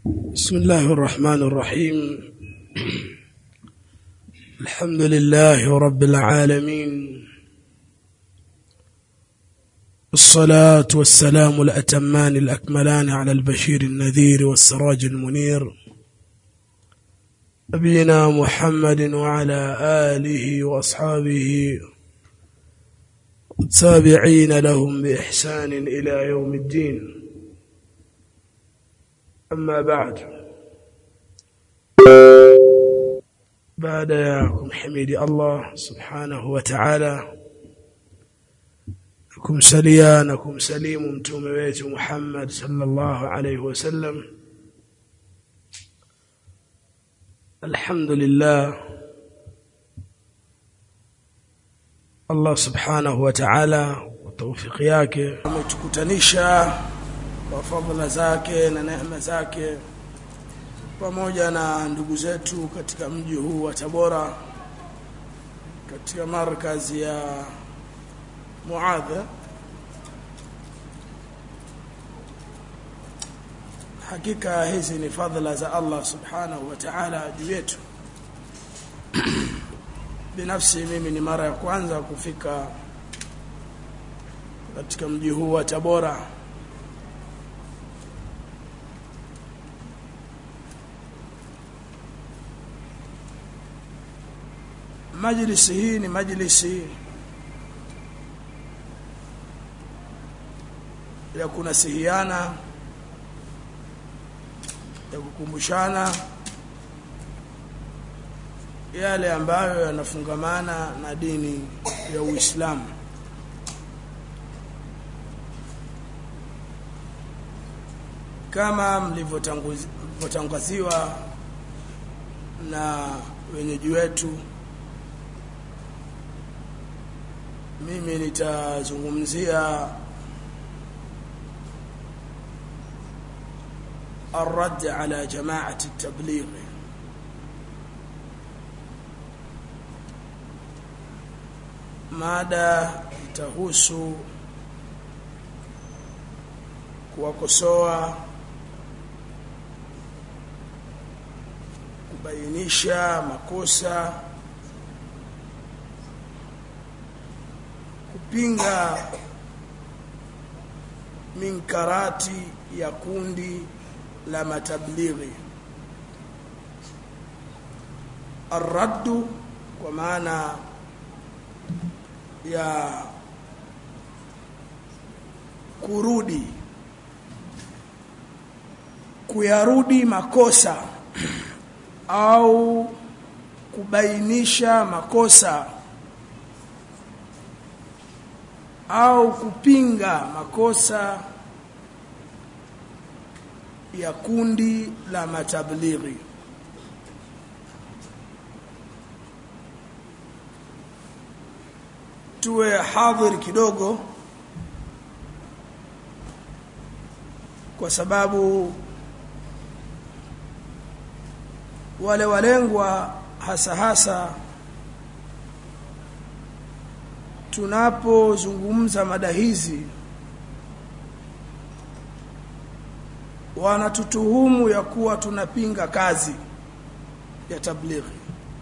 بسم الله الرحمن الرحيم الحمد لله رب العالمين الصلاة والسلام الأتمان الأكملان على البشير النذير والسراج المنير نبينا محمد وعلى آله وأصحابه التابعين لهم بإحسان إلى يوم الدين أما بعد بعد ya kumhimidi Allah subhanahu wa ta'ala kumsalia na kumsalimu mtume wetu Muhammad sallallahu alayhi wasallam alhamdulillah Allah subhanahu wa ta'ala kwa tawfiki yake ametukutanisha kwa fadhila zake na neema zake pamoja na ndugu zetu katika mji huu wa Tabora katika markazi ya Muadha hakika hizi ni fadhila za Allah subhanahu wa ta'ala juu yetu binafsi mimi ni mara ya kwanza kufika katika mji huu wa Tabora majlisi hii ni majlisi ya kunasihiana ya kukumbushana yale ambayo yanafungamana na dini ya Uislamu kama mlivyotangaziwa na wenyeji wetu mimi nitazungumzia الرد على جماعة التبليغ mada itahusu kuwakosoa kubainisha makosa kupinga minkarati ya kundi la matablighi arraddu kwa maana ya kurudi kuyarudi makosa au kubainisha makosa au kupinga makosa ya kundi la matablighi tuwe hadhir kidogo kwa sababu wale walengwa hasa hasa tunapozungumza mada hizi wanatutuhumu ya kuwa tunapinga kazi ya tablighi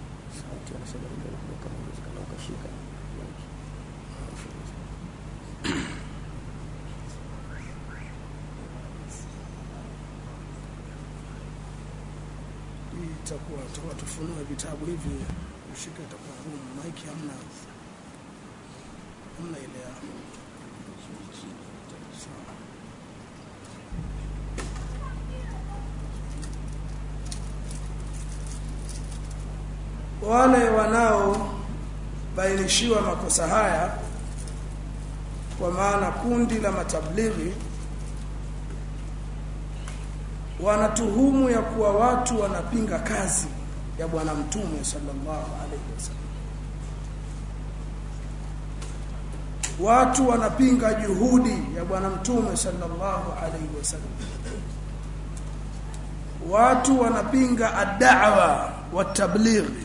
itakuwa tutakuwa tufunue vitabu hivi ushike itakuwa ngumu maiki hamna hamna ile ya sawa wale wanaobainishiwa makosa haya kwa maana kundi la matablighi wanatuhumu ya kuwa watu wanapinga kazi ya bwana mtume sallallahu alaihi wasallam watu wanapinga juhudi ya bwana mtume sallallahu alaihi wasallam watu wanapinga ad-da'wa wa tablighi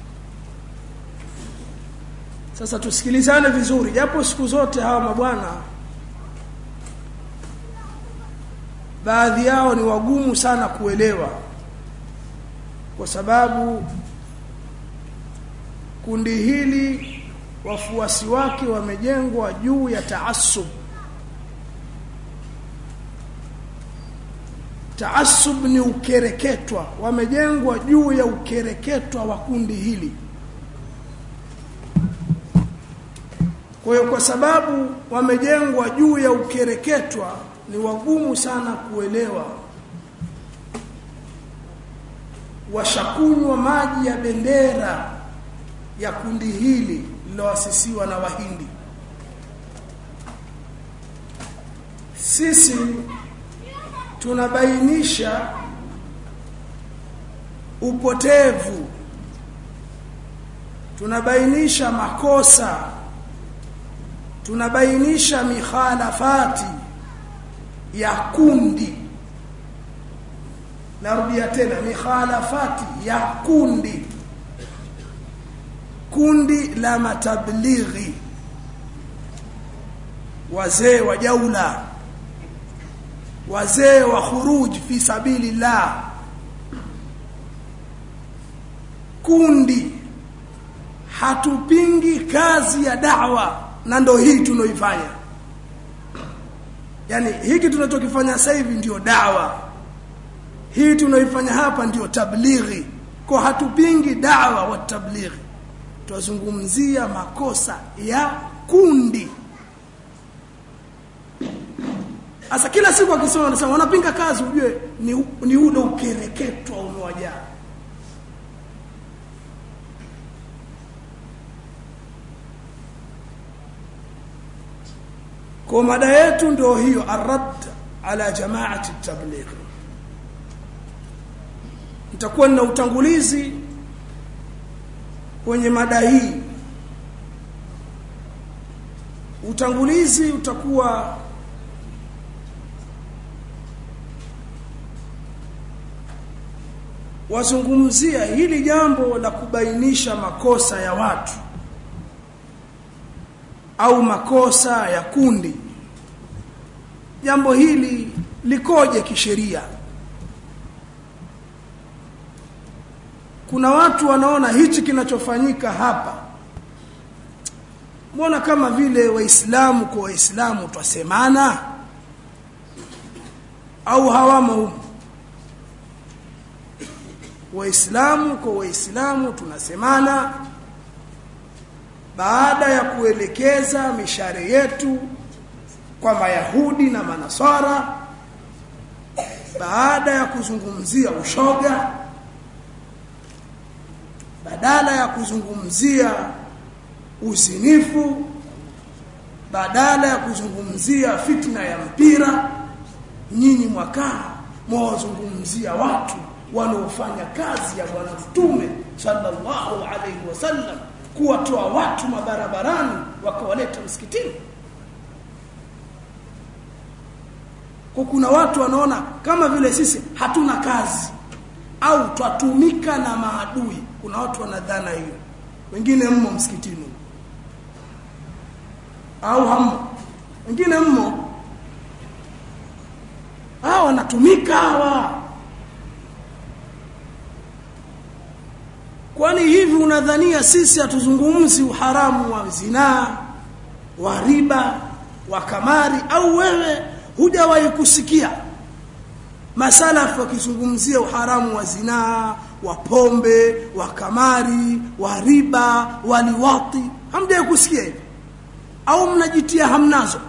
sasa tusikilizane vizuri japo siku zote hawa mabwana baadhi yao ni wagumu sana kuelewa kwa sababu kundi hili wafuasi wake wamejengwa juu ya taasub taasub ni ukereketwa wamejengwa juu ya ukereketwa wa kundi hili kwa hiyo kwa sababu wamejengwa juu ya ukereketwa ni wagumu sana kuelewa washakunywa maji ya bendera ya kundi hili lililoasisiwa na wahindi sisi tunabainisha upotevu tunabainisha makosa tunabainisha mikhalafati ya kundi narudia tena mikhalafati ya kundi kundi la matablighi wazee wa jaula wazee wa khuruj fi sabilillah kundi hatupingi kazi ya da'wa na ndo hii tunaoifanya yani hiki tunachokifanya sasa hivi ndio dawa hii tunaoifanya hapa ndio tablighi kwa hatupingi dawa wa tablighi twazungumzia makosa ya kundi Asa kila siku akisoma anasema wanapinga kazi ujue ni, ni ule ukereketwa umewajaa. Kwa mada yetu ndio hiyo arad ala jamaati tabligh. Nitakuwa na utangulizi kwenye mada hii. Utangulizi utakuwa wazungumzia hili jambo la kubainisha makosa ya watu au makosa ya kundi jambo hili likoje kisheria kuna watu wanaona hichi kinachofanyika hapa mbona kama vile waislamu kwa waislamu twasemana au hawamo humo waislamu kwa waislamu tunasemana baada ya kuelekeza mishare yetu kwa mayahudi na manasara baada ya kuzungumzia ushoga badala ya kuzungumzia uzinifu badala ya kuzungumzia fitna ya mpira nyinyi mwakaa mwawazungumzia watu wanaofanya kazi ya bwana mtume sallallahu alaihi wasallam kuwatoa watu mabarabarani wakawaleta msikitini kwa kuna watu wanaona kama vile sisi hatuna kazi au twatumika na maadui kuna watu wanadhana hiyo wengine mmo msikitini au hammo wengine mmo hawa wanatumika hawa kwani hivi unadhania sisi hatuzungumzi uharamu wa zinaa wa riba wa kamari au wewe hujawahi kusikia masalafu wakizungumzia uharamu wa zinaa wa pombe wa kamari wa riba wa liwati hamjawahi kusikia hivi au mnajitia hamnazo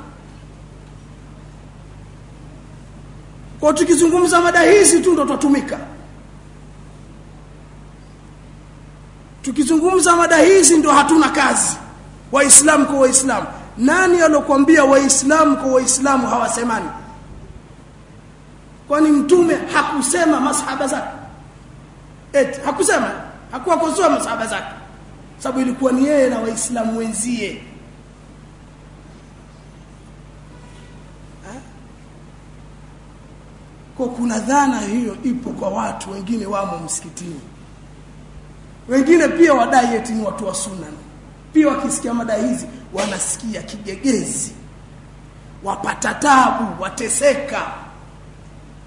kwa tukizungumza mada hizi tu ndo tutatumika tukizungumza mada hizi ndo hatuna kazi waislamu kwa waislamu nani alokuambia waislamu kwa waislamu hawasemani kwani mtume hakusema masahaba zake eti hakusema hakuwakosoa masahaba zake sababu ilikuwa ni yeye na waislamu wenzie kwa kuna dhana hiyo ipo kwa watu wengine wamo msikitini wengine pia wadai eti ni watu wa sunna pia wakisikia mada hizi wanasikia kigegezi wapata tabu wateseka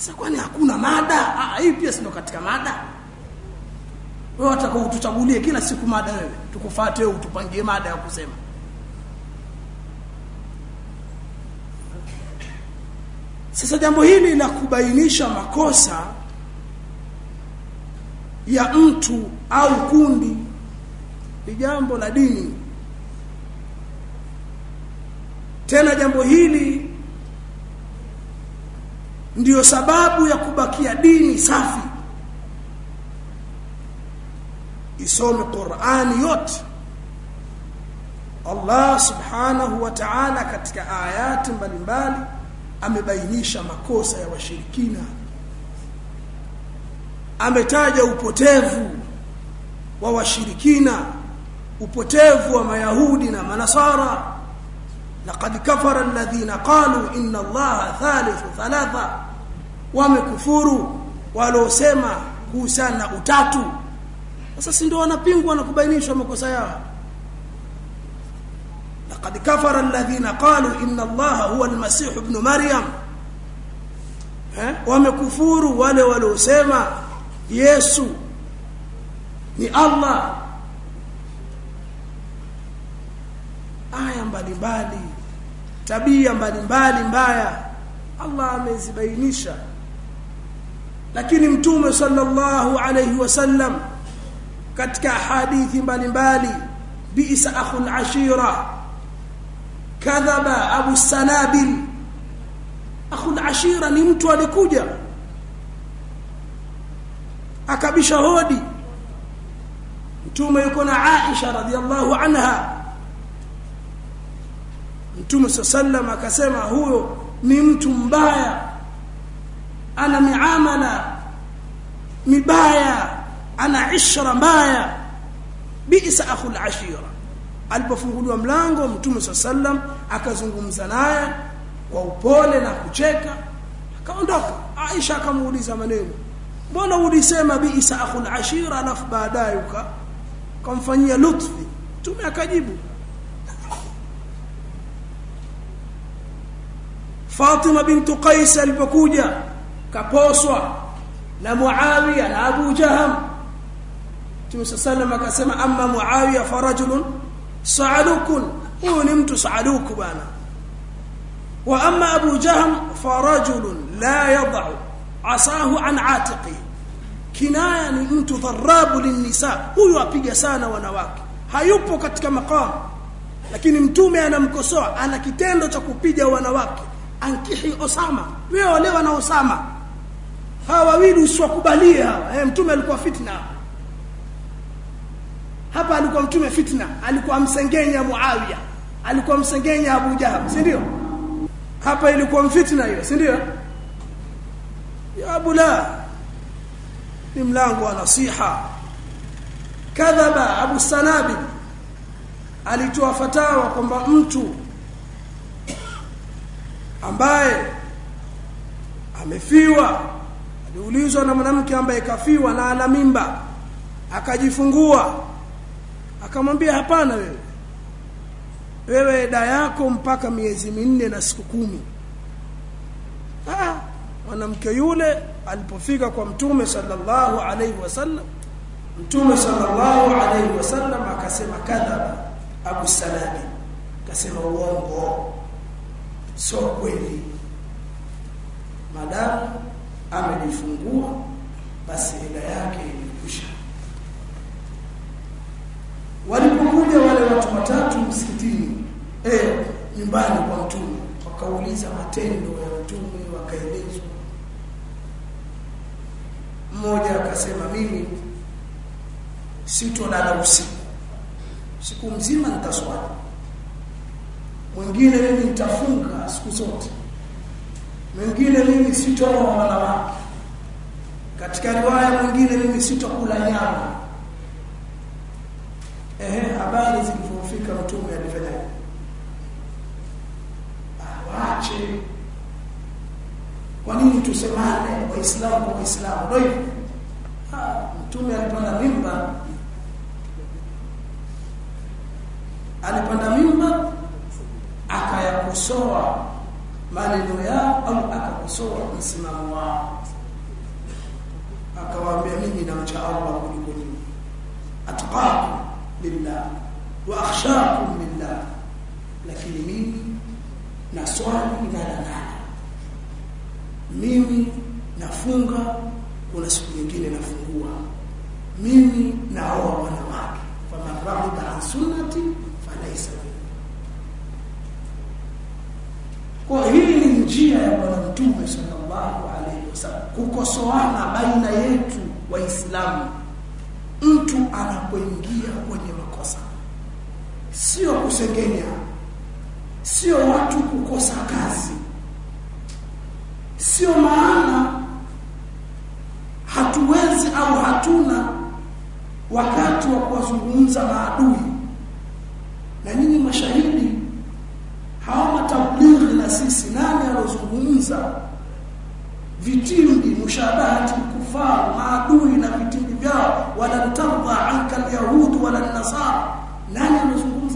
sasa kwani hakuna mada ah hii pia sio katika mada wewe utakao utuchagulie kila siku mada wewe tukufuate wewe utupangie mada ya kusema sasa jambo hili la kubainisha makosa ya mtu au kundi ni jambo la dini tena jambo hili ndiyo sababu ya kubakia dini safi isome Qur'ani yote Allah subhanahu wa ta'ala katika ayati mbalimbali amebainisha makosa ya washirikina ametaja upotevu wa washirikina upotevu wa mayahudi na manasara laqad kafara alladhina qalu inna allaha thalithu thalatha wamekufuru waliosema kuhusiana na utatu sasa si ndio wanapingwa na kubainishwa makosa yao laqad kafara alladhina qalu inna allaha huwa almasih ibn maryam eh wamekufuru wale waliosema Yesu ni Allah aya mbalimbali tabia mbalimbali mbaya Allah amezibainisha lakini mtume sallallahu alayhi wasallam katika hadithi mbalimbali bi'sa akhul ashira kadhaba abu sanabil akhul ashira ni mtu alikuja akabisha hodi mtume yuko na Aisha radhiallahu anha mtume sallam akasema huyo ni mtu mbaya ana miamala mibaya ana ishra mbaya bi'sa akhul ashira alipofunguliwa mlango mtume sallam akazungumza naye kwa upole na kucheka akaondoka Aisha akamuuliza maneno mbona ulisema bi'sa akhul ashira alafu baadaye uka kamfanyia lutfi mtume akajibu Fatima bintu Qais alipokuja kaposwa na Muawiya na Abu Jaham Mtume sallam akasema amma Muawiya farajulun sa'alukun huyu ni mtu sa'aluku bana wa amma Abu Jaham farajulun la yad'u asahu an atiqi kinaya ni mtu dharabu linnisa huyu apiga sana wanawake hayupo katika makamu lakini mtume anamkosoa ana kitendo cha kupiga wanawake ankihi Osama wewe olewa na Osama hawa wawili usiwakubalie hawa eh, mtume alikuwa fitna hapa alikuwa mtume fitna alikuwa msengenya Muawiya alikuwa msengenya Abu Jahal si ndio hapa ilikuwa mfitna hiyo si ndio ya Abu la ni mlango wa nasiha kadhaba Abu Sanabi alitoa fatawa kwamba mtu ambaye amefiwa aliulizwa na mwanamke ambaye kafiwa na ana mimba akajifungua akamwambia hapana wewe wewe eda yako mpaka miezi minne na siku kumi ah mwanamke yule alipofika kwa mtume sallallahu alaihi wasallam mtume sallallahu alaihi wasallam akasema kadhaba abu salami akasema uongo sio kweli madamu amejifungua basi ila yake ilikwisha walipokuja wale watu watatu msikitini eh nyumbani kwa mtume wakauliza matendo ya mtume wakaelezwa mmoja akasema mimi sitolala usiku siku mzima nitaswali mwingine mimi nitafunga siku zote mwingine mimi sitooa wanawake katika riwaya mwingine mimi sitokula nyama ehe habari zilipofika mtume alifanya waache kwa nini tusemane waislamu kwa waislamu ndio hivyo mtume alipanda mimba alipanda mimba akayakosoa maneno yao au akakosoa msimamo wao akawaambia mimi namcha Allah kuliko nyinyi atqakum lillah wa akhshakum lillah lakini mimi na swali na nana mimi nafunga kuna siku nyingine nafungua mimi naoa wanawake faman raghiba an sunnati falaysa kwa hii ni njia ya bwana mtume sallallahu alaihi wasallam kukosoana baina yetu waislamu mtu anapoingia kwenye makosa sio kusengenya sio watu kukosa kazi sio maana hatuwezi au hatuna wakati wa kuwazungumza maadui na nyinyi mashahidi hawa matablighi na sisi nani alozungumza vitimbi mushabahati kufar maadui na vitimbi vyao wala tardha anka alyahud wala nasara nani alozungumza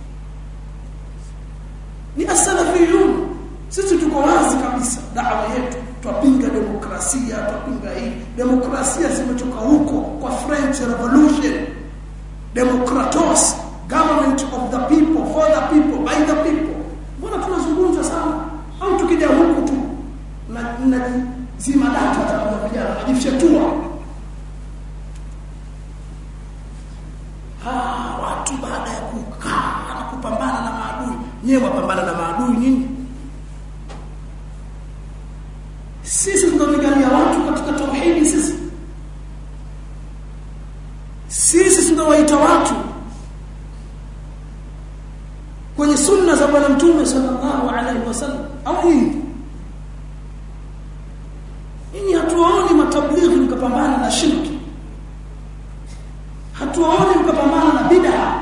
ni as-salafiyun sisi tuko wazi kabisa dawa yetu twapinga demokrasia twapinga hii demokrasia zimetoka huko kwa French Revolution democratos government of the people for the people by the people mbona tunazungumza sana au tukija huku tu na, na zima data atakuja vijana najifyatua ah watu baada ya kukaa na kupambana na maadui nyewe wapambana na maadui nyinyi sisi tunapigania watu katika tauhidi sisi sisi tunawaita watu kwenye sunna za bwana mtume sallallahu alaihi wasallam au nini Ninyi hatuwaoni matablighi mkapambana na shirki. Hatuwaoni mkapambana na bid'a.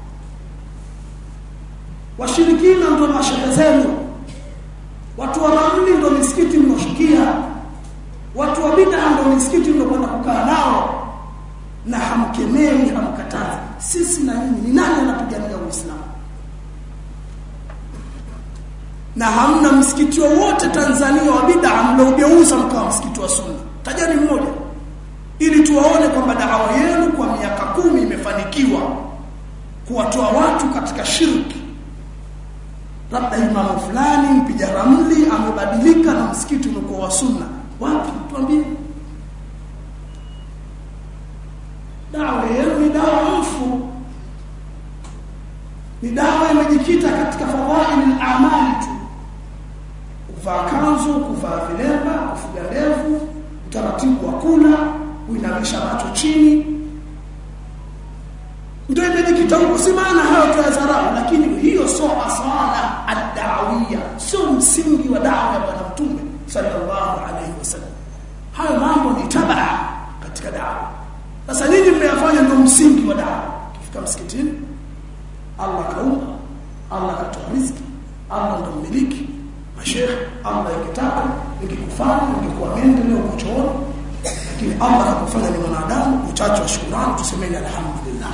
Washirikina ndio mashehe zenu. Watu wa ramli ndio misikiti mnoshikia. Watu wa bid'a ndio misikiti ndio kwenda kukaa nao. Na hamkemei hamkatazi. Sisi na nyinyi ni nani anapigania Uislamu? na hamna msikiti wowote Tanzania wa bid'a mliogeuza mkawa msikiti wa sunna. Tajani mmoja ili tuwaone kwamba dawa yenu kwa miaka kumi imefanikiwa kuwatoa watu katika shirki. Labda imamu fulani mpiga ramli amebadilika na msikiti umekuwa wa sunna. Wapi? Tuambie. Dawa yenu ni dawa mfu. Ni dawa imejikita katika fadhaili al-a'mali tu kuvaa kanzu, kuvaa vilemba, kufuga ndevu, utaratibu wa kula, kuinamisha macho chini. Ndio imejikita huko, si maana hayo tuyadharau, lakini hiyo sio asala ad-da'awiyya, sio msingi wa dawa ya Bwana Mtume sallallahu alaihi wasallam. Hayo mambo ni tabaa katika dawa. Sasa nini mmeyafanya ndio msingi wa dawa? Kifika msikitini, Allah kaumba, Allah katoa riziki, Allah ndo mmiliki Sheikh Allah ikitaka nikikufanya ningekuwa mende leo kuchoona lakini Allah akakufanya ni mwanadamu uchache wa shukrani tusemeni alhamdulillah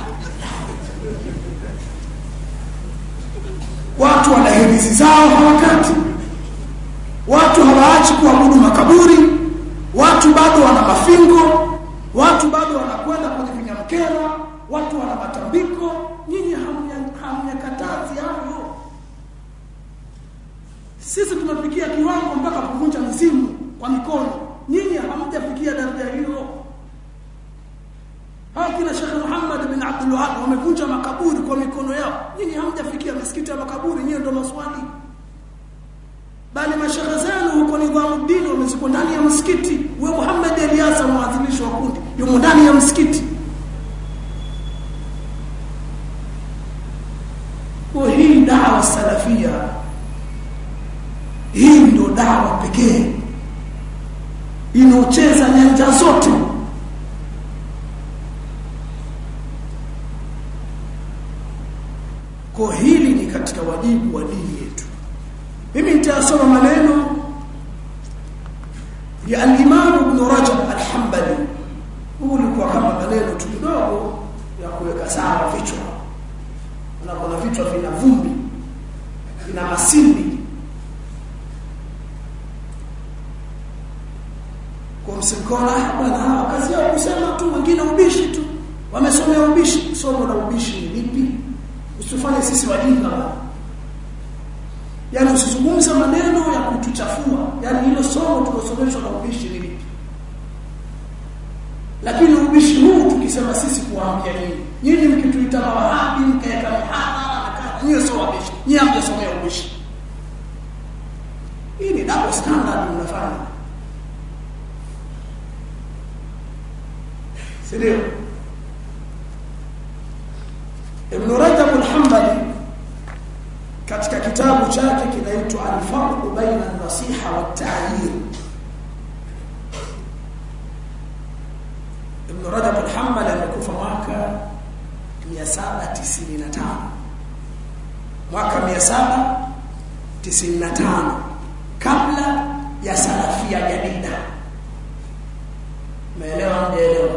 watu wana hirizi zao hawakati watu hawaachi kuabudu makaburi watu bado wana mafingo watu bado wanakwenda kwenye vinyamkera watu wana matambiko nyinyi hamnyakatazi hayo sisi tumefikia kiwango mpaka kuvunja mizimu kwa mikono nyinyi hamjafikia daraja hiyo hao kina Sheikh Muhammad bin Abdul Wahhab wamevunja makaburi kwa mikono yao nyinyi hamjafikia misikiti ya makaburi nyinyi ndio maswali bali mashehe zenu huko Nidhamuddin wameziko ndani ya msikiti we Muhammad Eliasa mwadhimisho wa kundi yumo ndani ya msikiti kwa hii dawa salafia hii ndio dawa pekee inaocheza nyanja zote kwa hili ni katika wajibu wa dini yetu mimi nitasoma maneno ya al-Imam Ibn Rajab al-Hanbali huu ulikuwa kama maneno tu kidogo ya kuweka sawa vichwa na kuna vichwa vina vumbi vina masindi msimkona bwana hawa kazi yao kusema tu wengine ubishi tu wamesomea ubishi somo la ubishi ni lipi usifanye sisi wajinga bwana yani usizungumze maneno ya kutuchafua yani hilo somo tulosomeshwa na ubishi ni lipi lakini ubishi huu tukisema sisi kuwaambia nyinyi nyinyi mkituita mawahabi mkaeka mihadhara na nyinyi sio wabishi nyinyi hamjasomea ubishi hii ni double standard mnafanya ndio Ibn Rajab al-Hanbali katika kitabu chake kinaitwa Al-Farq baina an-nasiha wa at-ta'yir Ibn Rajab al-Hanbali amekufa mwaka 795 mwaka 795 kabla ya salafia jadida Umeelewa mjaelewa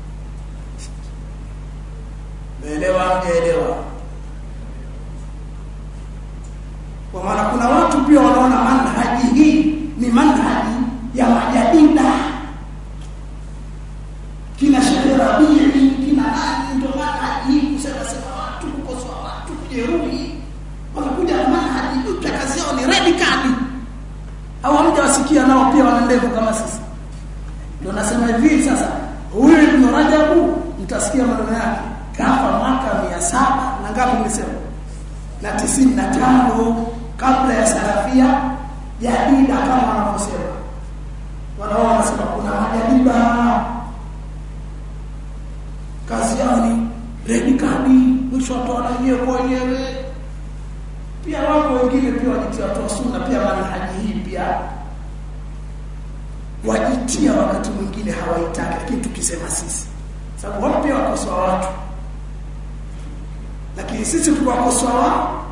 Umeelewa mjaelewa Kwa maana kuna watu pia wanaona manhaji hii ni manhaji ya majadida kina Sheikh Rabii kina nani ndio manhaji hii kusema sema watu kukosoa watu kujeruhi wanakuja na manhaji mpya kazi yao ni radicali au hamjawasikia nao pia wana ndevu kama sisi ndio nasema hivi sasa huyu Ibn Rajabu mtasikia maneno yake kafa mwaka mia saba na ngapi nimesema na tisini na tano kabla ya salafia jadida kama wanavyosema wanao wanasema kuna majadiba kazi yao ni redikadi mwisho watoa wenyewe kwa wenyewe pia wako wengine pia wajitia watu wa sunna pia manhaji hii pia wajitia wakati mwingine hawaitaki lakini tukisema sisi sababu wao pia wakosoa watu lakini sisi tukiwakosoa wao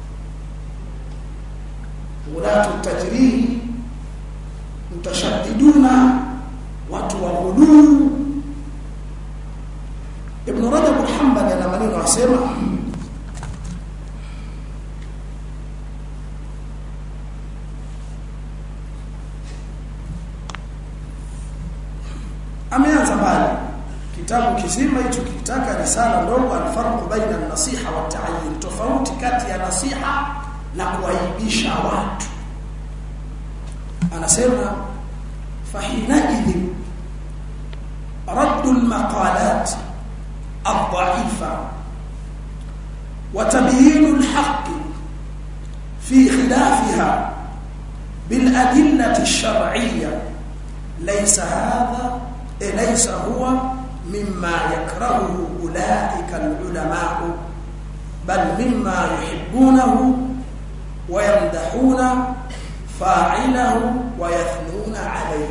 ulatu tajrihi mutashaddiduna watu wa ghuluu Ibn Rajab al-Hanbali ana maneno asema ameanza mbali kitabu kizima hicho kitaka risala ndogo alfarq baina an-nasiha wa at-ta'yin tofauti kati ya nasiha na kuaibisha watu anasema fahinaidh رد المقالات الضعيفة وتبيين الحق في خلافها بالأدلة الشرعية ليس هذا ليس هو مما يكرهه أولئك العلماء بل مما يحبونه ويمدحون فاعله ويثنون عليه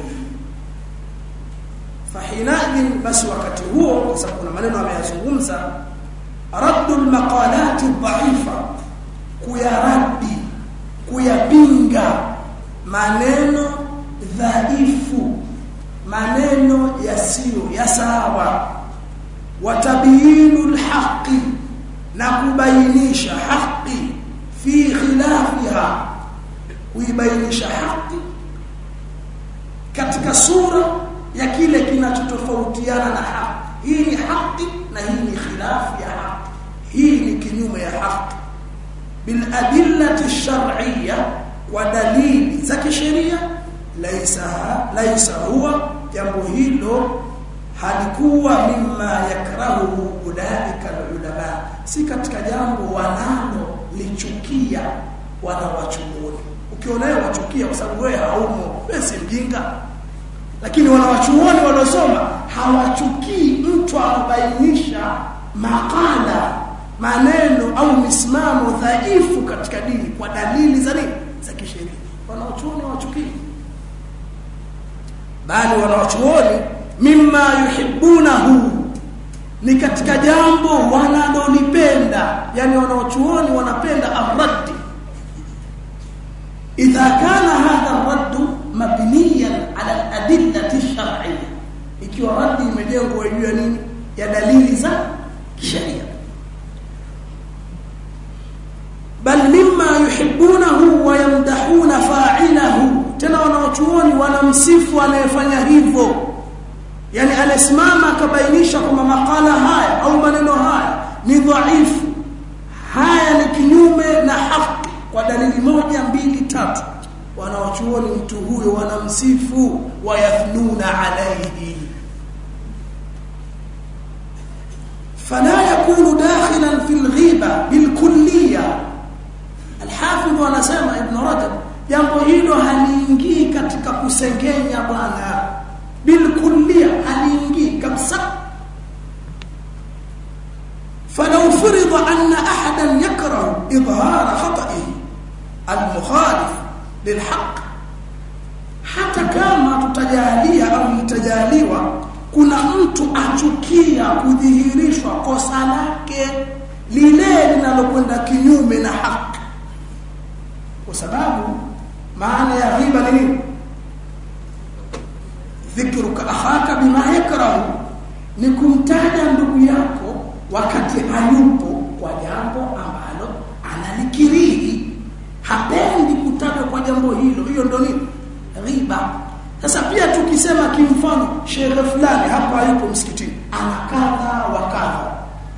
fahinadhin basi wakati huo kwa sababu kuna maneno ameyazungumza raddul maqalati dhaifa kuyaradi kuyapinga maneno dhaifu maneno yasiyo ya sawa watabiyinul haqi na kubainisha haqi fi khilafiha kuibainisha haqi katika sura ya kile kinachotofautiana na haki hii ni haki na hii ni khilafu ya haki hii ni kinyume ya haki bil adillati shar'iyya kwa dalili za kisheria laisa laisa huwa jambo hilo halikuwa mimma yakrahu ulaika ulama si katika jambo wanalo lichukia wanawachuoni ukiona wewe wachukia kwa sababu wewe haumo wewe si mjinga lakini wanawachuoni waliosoma hawachukii mtu akubainisha makala maneno au misimamo dhaifu katika dini kwa dalili za nini za kisheria wanawachuoni hawachukii bali wanawachuoni mimma yuhibbunahu ni katika jambo wanalolipenda yani wanawachuoni wanapenda arraddi idha kana hadha arraddu mabniyan ala adillati shar'iyya ikiwa raddi imejengwa juu ya nini ya dalili za kisheria bal mimma yuhibbunahu wa yamdahuna fa'ilahu tena wanaochuoni wanamsifu anayefanya hivyo yani anasimama akabainisha kwamba makala haya au maneno haya ni dhaifu haya ni kinyume na haki kwa dalili moja mbili tatu wanawachuoni mtu huyo wanamsifu wayathnuna alayhi فلا يكون داخلا في الغيبة بالكلية الحافظ anasema ibn Rajab jambo hilo haliingii katika kusengenya bwana bilkullia haliingii kabisa فلو فرض أن أحدا يكره إظهار خطئه المخالف للحق hata kama tutajalia au itajaliwa kuna mtu achukia kudhihirishwa kosa lake lile linalokwenda kinyume na haki kwa sababu maana ya riba ni nini dhikruka akhaka bima yakrahu ni kumtaja ndugu yako wakati hayupo kwa jambo ambalo analikirihi hapendi kutajwa kwa jambo hilo hiyo ndo nini riba sasa pia tukisema kimfano shehe fulani hapa hayupo msikitini ana kadha wa kadha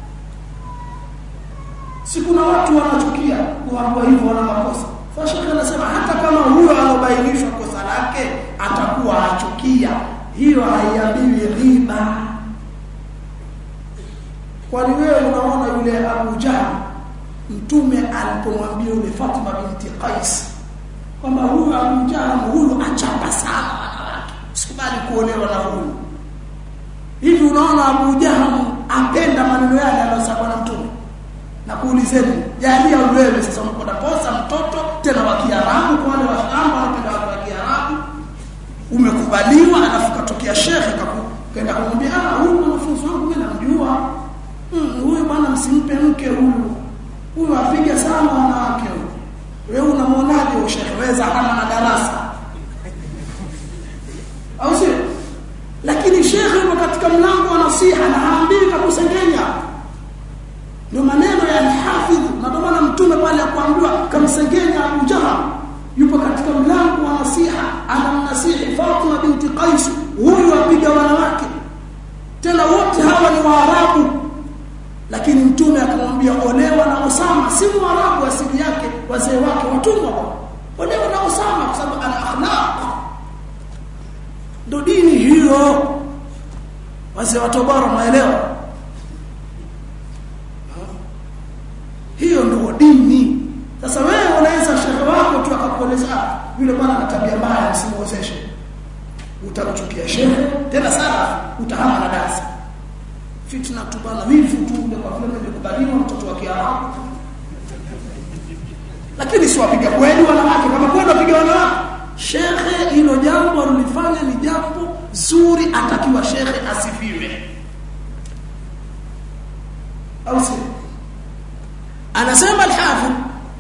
si kuna watu wanachukia kuambiwa hivyo wana makosa sasa shehe anasema hata kama huyo alobainishwa kosa lake atakuwa achukia hiyo haiambiwi riba kwani wewe unaona yule Abu Jahl mtume alipomwambia yule Fatima binti Qais kwamba huyu Abu Jahl huyu achapa sana wanawake sikubali kuolewa na huyu hivi unaona Abu Jahl apenda maneno yale aliyosema na mtume na kuulizeni jalia wewe sasa unakwenda posa mtoto tena wa Kiarabu kwa wale washamba wanapenda watu wa Kiarabu umekubaliwa alafu katokea shekhe kaenda kumwambia ah huyu mwanafunzi wangu mimi namjua hmm, huyu bwana msimpe mke huyu huyu apige sana wanawake huyu wewe unamwonaje usheweza kama na darasa au sio lakini shekhe yuko katika mlango wa nasiha na haambii kakusengenya ndio maneno ya al-hafidh na ndio maana mtume pale akwambiwa kamsengenya Abu Jahal yupo katika mlango wa nasiha anamnasihi Fatima binti Qais huyu apiga wanawake tena wote hawa ni Waarabu lakini mtume akamwambia olewa na Osama si Mwarabu asili yake wazee wake watumwa olewa na Osama kwa sababu ana akhlaq ndo dini hiyo wazee wa Tabora maelewa hiyo ndio dini sasa wewe unaweza shehe wako tu akakueleza yule bwana ana tabia mbaya msimuozeshe utamchukia shehe tena sana utahama na darasa fitna tu bana wivu tu ule kwa vile nilikubaliwa mtoto wa Kiarabu lakini si wapiga kweli wanawake kama kweli wapiga wanawake shekhe hilo jambo alilofanya ni jambo zuri atakiwa shekhe asifiwe au si anasema al-hafidh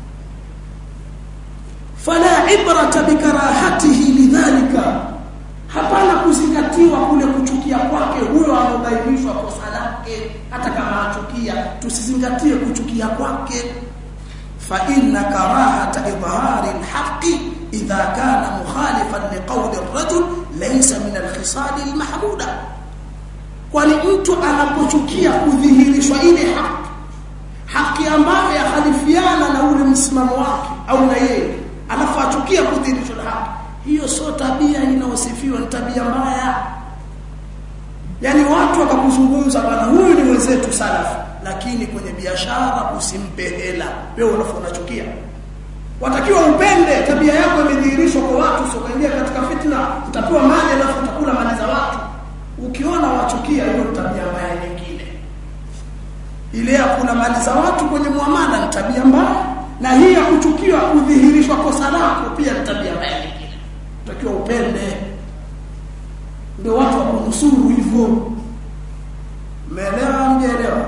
fala ibrata bikarahatihi lidhalika hapana kuzingatiwa kule kuchukia kwake huyo anaobainishwa kosa lake hata kama achukia tusizingatie kuchukia kwake fa inna karahata idhari alhaqi idha kana mukhalifan liqawli arrajul laysa min alkhisal almahmuda kwani mtu anapochukia kudhihirishwa ile haki haki ambayo yakhalifiana na ule msimamo wake au na yeye alafu achukia kudhihirishwa haki hiyo sio tabia inayosifiwa ni tabia mbaya yani watu wakakuzungumza bwana huyu ni mwenzetu salafu lakini kwenye biashara usimpe hela wewe unachukia watakiwa upende tabia yako imedhihirishwa kwa watu usiokaingia katika fitna utapewa mali alafu utakula mali za watu ukiona wachukia hiyo tabia mbaya nyingine ile ya kula mali za watu kwenye muamala ni tabia mbaya na hii ya kuchukiwa kudhihirishwa kosa lako pia ni tabia mbaya nyingine utakiwa upende ndio watu wakunusuru hivyo umeelewa mjeelewa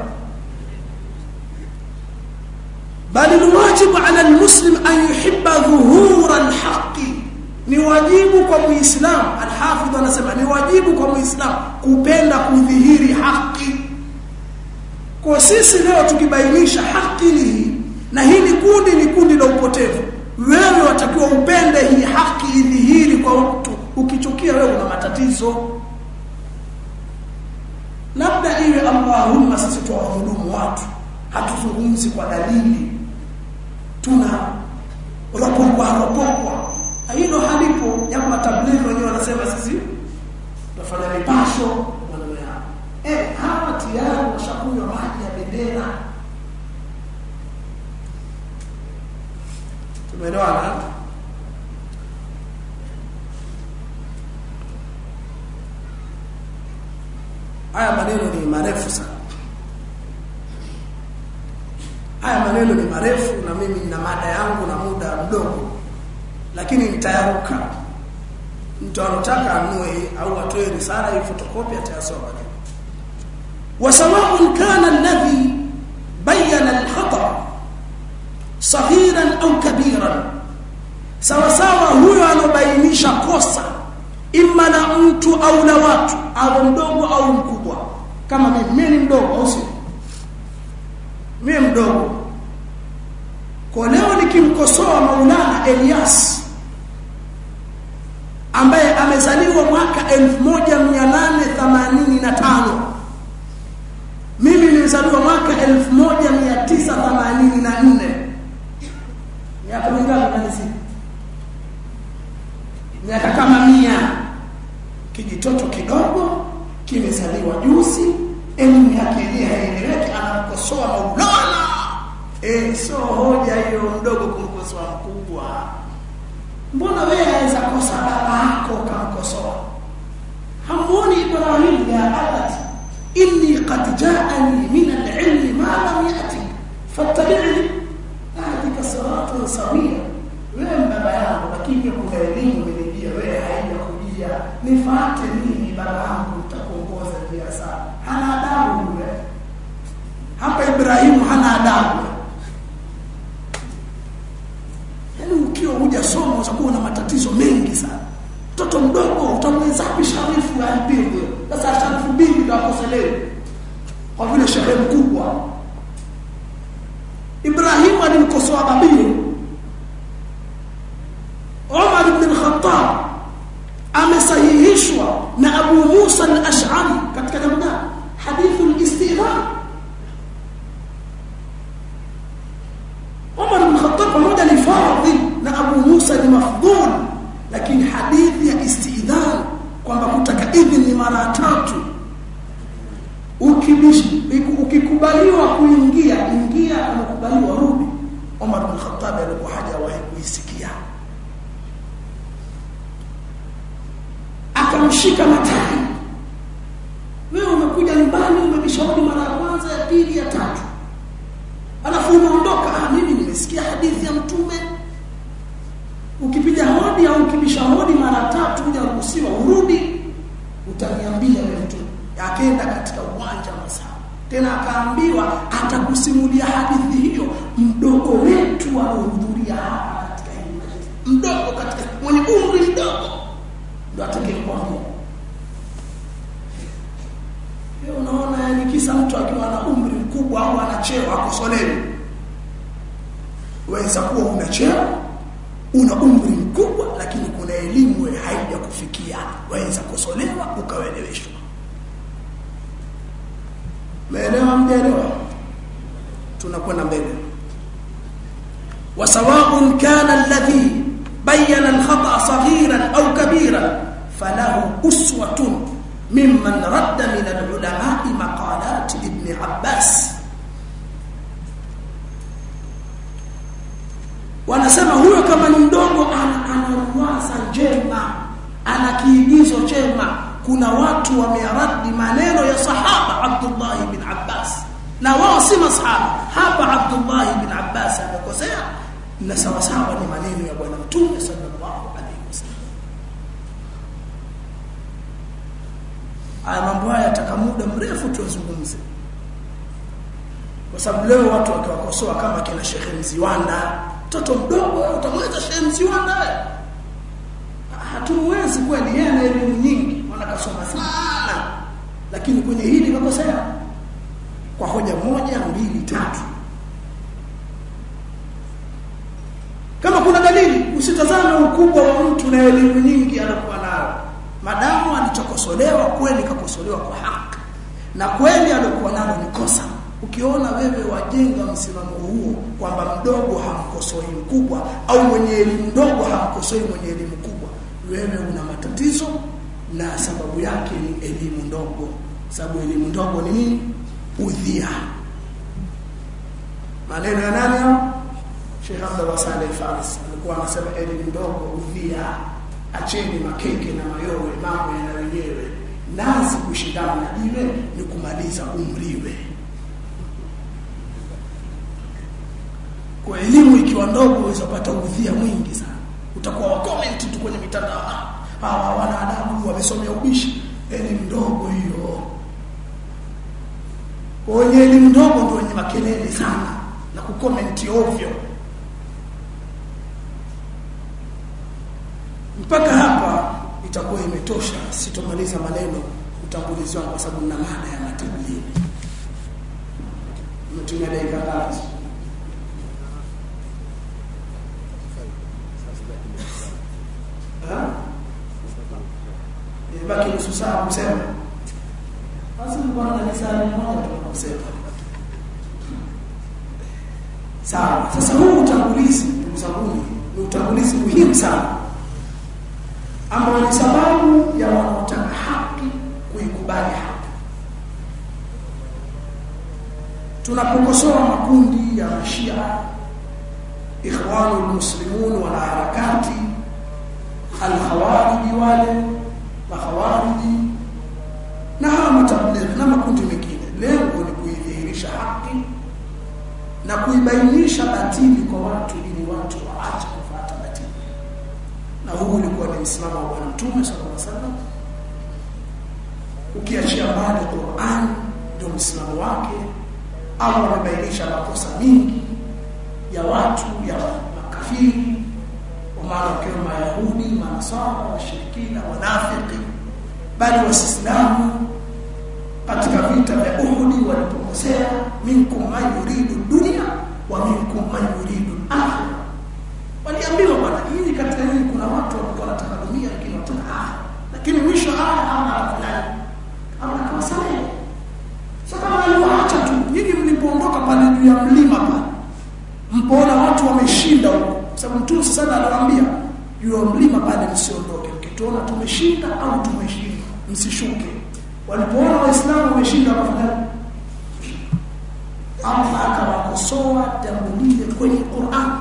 bali ni wajibu ala almuslim an yuhibba dhuhura alhaqi ni wajibu kwa muislam alhafidh anasema ni wajibu kwa muislam kupenda kudhihiri haki kwa sisi leo tukibainisha haki ni hii na hili kundi ni kundi la upotevu wewe watakiwa upende hii haki idhihiri kwa watu ukichukia wewe una matatizo labda iwe Allahumma sisi tuwahudumu watu hatuzungumzi kwa dalili tuna ropokwa ropokwa hilo halipo japo matablighi wenyewe wanasema sisi tunafanya mipasho maneno yao eh hawa tayari washakunywa maji ya bendera tumeelewana haya maneno ni marefu sana haya maneno ni marefu na mimi nina mada yangu na muda mdogo lakini nitayaruka mtu anataka anue au atoe risala hii fotokopi atayasoma وسواء كان الذي بين الخطأ صغيرا أو كبيرا sawa sawa huyo anobainisha kosa imma na mtu au na watu au mdogo au mkubwa kama mimi ni mdogo au si mimi mdogo kwa leo nikimkosoa Maulana Elias ambaye amezaliwa mwaka 1885 mimi nilizaliwa mwaka 1984 miaka mingapi kanisi miaka kama mia kijitoto kidogo kimezaliwa juzi elimu yake yenyewe haieleweki anamkosoa maulana eh sio hoja hiyo mdogo kumkosoa mkubwa mbona wewe aweza kosa baba yako ukamkosoa hamuoni ibrahim ya abati inni qad ja'ani min al-'ilmi ma lam ya'ti fattabi'ni ahdika siratan sawiya wewe baba yangu lakini kuna elimu imenijia wewe haijakujia nifuate mimi baba yangu nitakuongoza njia sawa hana adabu yule hapa Ibrahimu hana adabu yaani ukiwa hujasoma utakuwa na matatizo mengi sana mtoto mdogo utamwezapi sharifu ya mbingu sasa sharifu mbingu ndio akoselewe kwa vile shehe mkubwa Ibrahimu alimkosoa babie Umar ibn al-Khattab amesahihishwa na Abu Musa al-Ash'ari katika jambo gani hadithu al-istidhan Umar ibn al-Khattab pamoja ni fadhil na Abu Musa ni mafdhul lakini hadithi ya istidhan kwamba kutaka idhini mara tatu ukibishi ukikubaliwa kuingia ingia umekubaliwa rudi Umar bin Khattab alikuwa hajawahi kuisikia akamshika matani wewe umekuja nyumbani umebishauri mara ya kwanza ya pili ya tatu alafu unaondoka ah mimi nimesikia hadithi ya mtume ukipiga hodi au ukibisha hodi mara tatu hujaruhusiwa urudi utaniambia wewe mtume akaenda katika uwanja wa masaa tena akaambiwa atakusimulia hadithi hiyo mdogo wetu aliohudhuria hapa katika hii mdogo katika mwenye umri mdogo ndo atakayekwambia leo unaona yani kisa mtu akiwa na umri mkubwa au ana cheo akosolewi waweza kuwa una cheo una umri mkubwa lakini kuna elimu haijakufikia waweza kusolewa ukaeleweshwa Meelewa mjaelewa? Tunakwenda mbele. وسواء كان الذي بين الخطأ صغيرا أو كبيرا فله أسوة ممن رد من العلماء مقالات ابن عباس wanasema huyo kama ni mdogo ana ruwaza njema ana kiigizo chema kuna watu wamearadi maneno ya sahaba Abdullah ibn Abbas na wao si masahaba hapa Abdullah ibn Abbas amekosea na sawa sawa ni maneno ya bwana mtume sallallahu alaihi wasallam haya mambo haya yataka muda mrefu tuzungumze kwa sababu leo watu wakiwakosoa kama kina Sheikh Mziwanda mtoto mdogo utamweza Sheikh Mziwanda hatumwezi kweli yeye ana elimu nyingi wanakasoma sana lakini kwenye hili kakosea kwa hoja moja mbili tatu kama kuna dalili usitazame ukubwa wa mtu na elimu nyingi anakuwa nayo atakosolewa kweli kakosolewa kwa haki na kweli alikuwa nalo ni kosa ukiona wewe wajenga msimamo huo kwamba mdogo hamkosoi mkubwa au mwenye elimu ndogo hamkosoi mwenye elimu kubwa wewe una matatizo na sababu yake ni elimu ndogo sababu elimu ndogo ni nini udhia maneno ya nani hao Sheikh Abdullah Saleh Faris alikuwa anasema elimu ndogo udhia acheni makeke na mayowe mambo yana wenyewe nazi kushindana na jiwe ni kumaliza umriwe kwa elimu ikiwa ndogo unaweza kupata udhia mwingi sana utakuwa wa comment tu kwenye mitandao hawa hawana adabu wamesomea ubishi elimu ndogo hiyo wenye elimu ndogo ndio wenye makelele sana na kukomenti ovyo mpaka hapa itakuwa imetosha sitomaliza maneno utambulizi wangu kwa sababu nina mada ya matablighi umetumia dakika ngapi baki nusu saa kusema basi mbona na saa moja tunakusema sawa sasa huu utangulizi ndugu zangu ni utangulizi muhimu sana ambao ni sababu ya wanaotaka haki kuikubali haki tunapokosoa makundi ya mashia ikhwanul muslimun wala harakati al-khawarij wale makhawariji na hawa matablighi na makundi mengine lengo ni kuidhihirisha haki na kuibainisha batili kwa watu ili watu waache kufuata batili na huu ulikuwa ni msimamo wa bwana mtume sallallahu alaihi wasallam ukiachia mbali Qur'an ndio msimamo wake au amebainisha makosa mingi ya watu ya makafiri kwa maana wakiwa mayahudi manasara washirikina wanafiki bali wasislamu katika vita vya Uhud walipokosea minkum man yuridu dunya wa minkum man yuridu akhirah waliambiwa bwana hii katika hii kuna watu walikuwa wanataka dunia lakini wanataka akhirah lakini mwisho haya ama afadhali ama kawasamehe sasa kama aliwaacha tu nyinyi mlipoondoka pale juu ya mlima pale mpoona watu wameshinda huko sababu mtume sasa anawaambia juu ya mlima pale msiondoke mkituona tumeshinda au tumeshinda msishuke walipoona waislamu wameshinda wakafanya Allah akawakosoa jambo lile kwenye Qur'an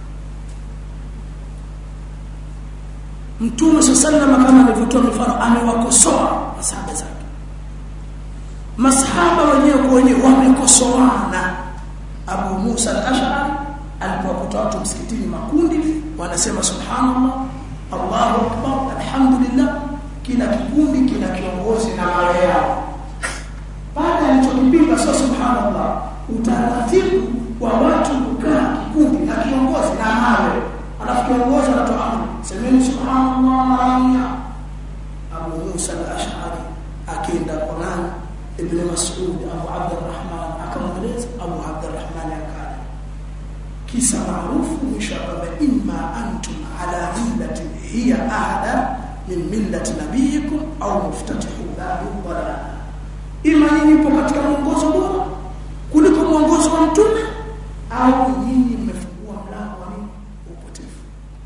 Mtume sallallahu kama alivyotoa mifano amewakosoa masahaba zake Masahaba wenyewe kwa wenyewe wamekosoana Abu Musa al-Ash'ari alipokuta watu msikitini makundi wanasema subhanallah Allahu akbar alhamdulillah kila kikundi kina kiongozi na mawe yao baada ya alichokipinga sio subhanallah utaratibu wa watu kukaa kikundi na kiongozi na mawe alafu kiongozi anatoa amri semeni subhanallah mara mia Abu Musa al-Ash'ari akienda Quran Ibn Mas'ud Abu Abdurrahman akamweleza Abu Abdurrahman akali kisa maarufu mwisho kwamba imma antum ala millatin hiya ahada min millati nabiyikum au muftatihu babu dalal ima nyinyi mpo katika mwongozo bora kuliko mwongozo wa mtume au nyinyi mmefungua mlango wa nini upotevu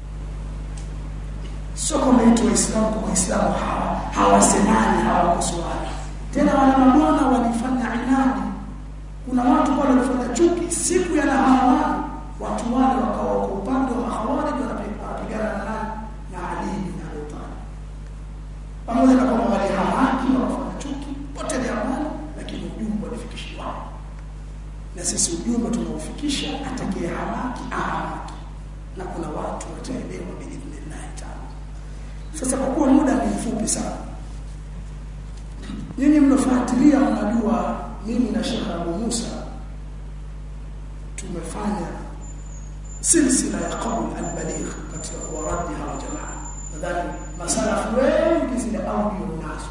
sio kama eti waislamu kwa waislamu hawa hawasemani hawakosoani tena wale mabwana walifanya inadi kuna watu pale walifanya chuki siku ya naharawani watu wale wakawa kwa upande wa mahawarij wanapigana na nani na Ali bin Abi Talib pamoja na kwamba walihamaki na wafanya chuki potelea mbali lakini ujumbe walifikishiwa na sisi ujumbe tunaofikisha atakaye hamaki ahamaki na kuna watu wataelewa biidhnillah taala sasa kwa kuwa muda ni mfupi sana nyinyi mnafuatilia mnajua mimi na Sheikh Abu Musa tumefanya silsila ya qawl al-baligh katika kuwaradi hawa jamaa nadhani masalafu wengi zile audio mnazo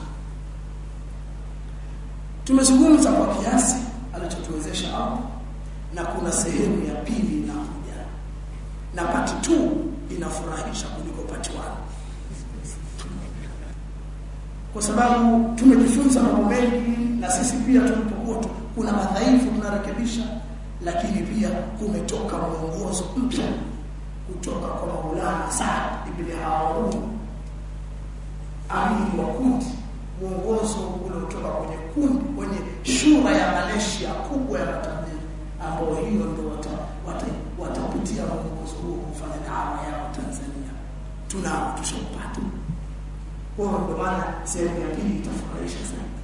tumezungumza kwa kiasi alichotuwezesha hapo na kuna sehemu ya pili inakuja na part 2 inafurahisha kuliko part 1 kwa sababu tumejifunza mambo mengi na sisi pia tulipokuwa kuna madhaifu tunarekebisha lakini pia kumetoka mwongozo mpya kutoka kwa Maulana Saad ibn Harun amiri wa kundi mwongozo uliotoka kwenye kundi kwenye shura ya Malaysia kubwa ya matabiri ambao hiyo ndio watapitia wata, wata mwongozo huo kufanya dawa yao Tanzania tunao tushaupata kwa hiyo ndio maana sehemu ya pili itafurahisha sana